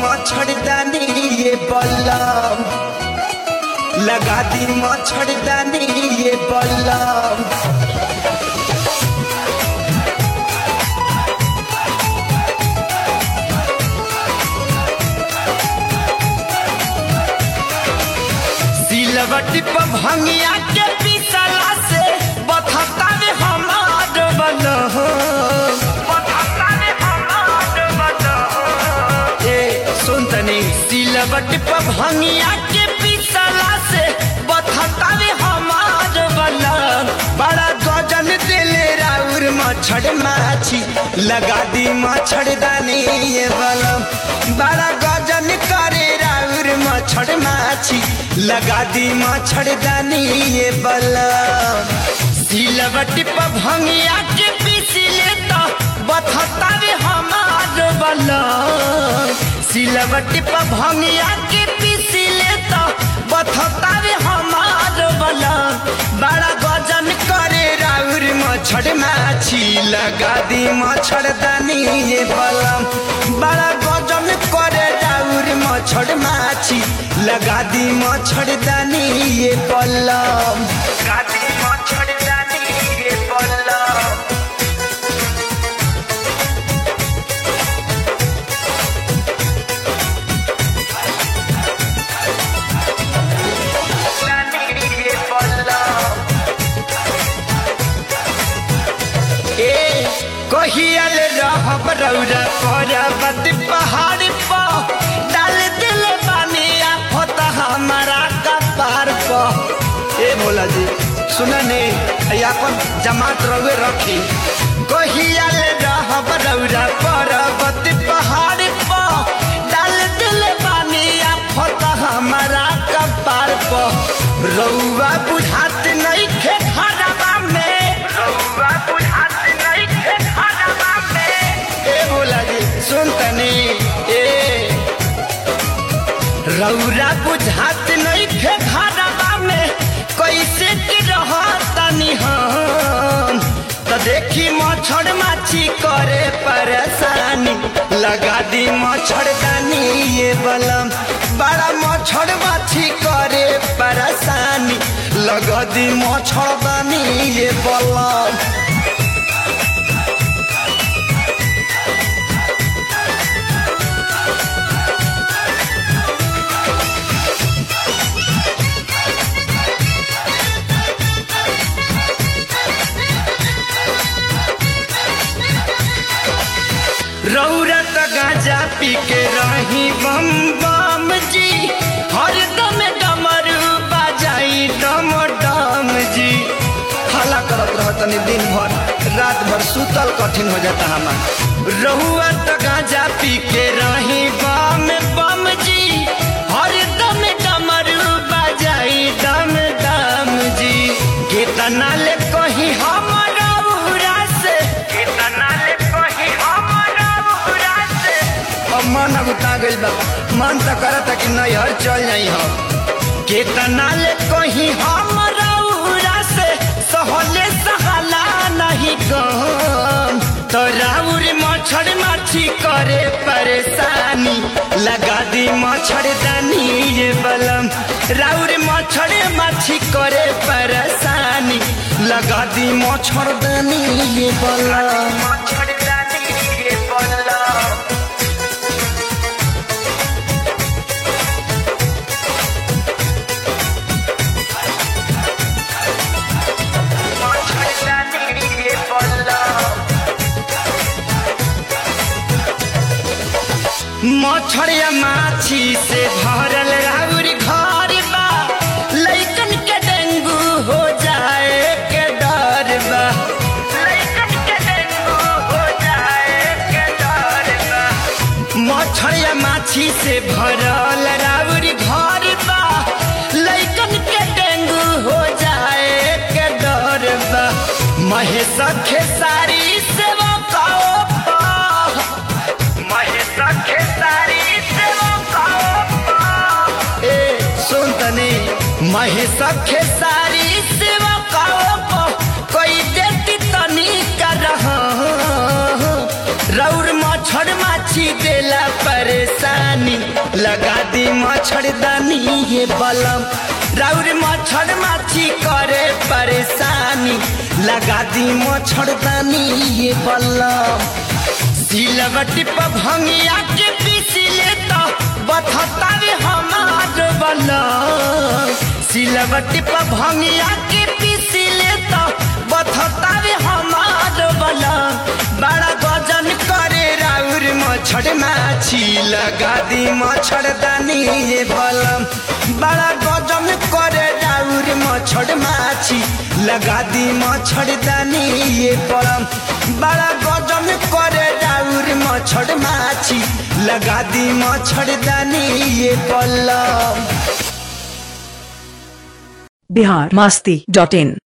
मच्छरदानी ये बल्लम लगा दी मच्छरदानी ये बल्लम सिलवटी पर भंगिया के पिसला से बथता रे हमार बलह बथता रे हमार बलह ए सुन तनी सिलवटी पर भंगिया के पिसला से बथता रे हमार बलह बड़ा गजन दिले राउर मच्छर माछी लगा दी मच्छरदानी ये बलम बड़ा गजन करे राउर मच्छर माछी लगा दी मच्छरदानी ये बलम सिलवट पर भंगिया के पीसले तो बथता रे हमार बलम सिलवट पर भंगिया के पीसले तो बथता रे हमार बलम बड़ा गजन करे राउर मच्छर माछी लगा दी मच्छरदानी ये बलम बड़ा गजन करे राउर मच्छर माछी लगा दी मच्छरदानी ये बलम लगा दी मच्छरदानी ये बलम ये बलम ए कहियल रहब रौरा पर्वत पहाड़ पर डाल दिल बानी आफत हमारा कपार पर ए भोला जी सुन ने अपन जमात रवे रखी कहियल रहब रौरा पर्वत पहाड़ पर डाल दिल बानी आफत हमारा कपार पर रौआ बुझात नहीं खे खराबा में रौआ बुझात नहीं खे खराबा में ए बोला जी सुन तनी ए रौरा बुझात नहीं खे खराबा में कैसे की रहतनी हम तो देखी मच्छर माछी करे परेशानी लगा दी मच्छरदानी ये बलम बड़ा मच्छर माछी करे परेशानी लगा दी मच्छरदानी ये बलम रौरत गाजा पी के रही बम बम जी हर दम डमरू बजाई डम डम जी हला करत रहतनी दिन भर रात भर सुतल कठिन हो जाता हमार रहुआत गाजा पी के रही बम बम जी हर दम डमरू बजाई डम डम जी कितना ले कही हमारा उरा से कितना ले कही हमारा उरा से अब मन अब उता गइल बा मन तो करता कि नहीं हर चल जाई हम कितना ले कही हमारा उरा से सहले सहाला नहीं गम तो राउर मच्छर माछी करे परेशानी लगा दी मच्छरदानी ये बलम राउर मच्छर माछी करे परेशानी लगा दी मच्छरदानी ये बलम मच्छरदानी ये बलम मच्छरदानी ये बलम मच्छरिया माछी से भरल राउर घर बा लइकन के डेंगू हो जाए के डर बा लइकन के डेंगू हो जाए के डर बा मच्छरिया माछी से भरल राउर घर बा लइकन के डेंगू हो जाए के डर बा महेश खेसारी सेवा काओ पा महेश खेसारी सेवा काओ ए सुन तनी महेश खेसारी सेवा काओ कोई देती तनी कर रौर मच्छर माछी देला परेशानी लगा दी मच्छरदानी ये बलम राउर मच्छर माछी करे परेशानी लगा दी मच्छरदानी ये बलम सिलवटी पर भंगिया के पीसिले तो बथतावे हमार बलम सिलवटी पर भंगिया के पीसिले तो बथतावे हमार बलम बड़ा गजन करे राउर मच्छर माछी लगा दी मच्छरदानी ये बलम बड़ा गजन करे राउर मच्छर माछी लगा दी मच्छरदानी ये बलम बड़ा गजन करे राउर मच्छर माछी लगा दी मच्छरदानी ये बलम बिहार मस्ती डॉट इन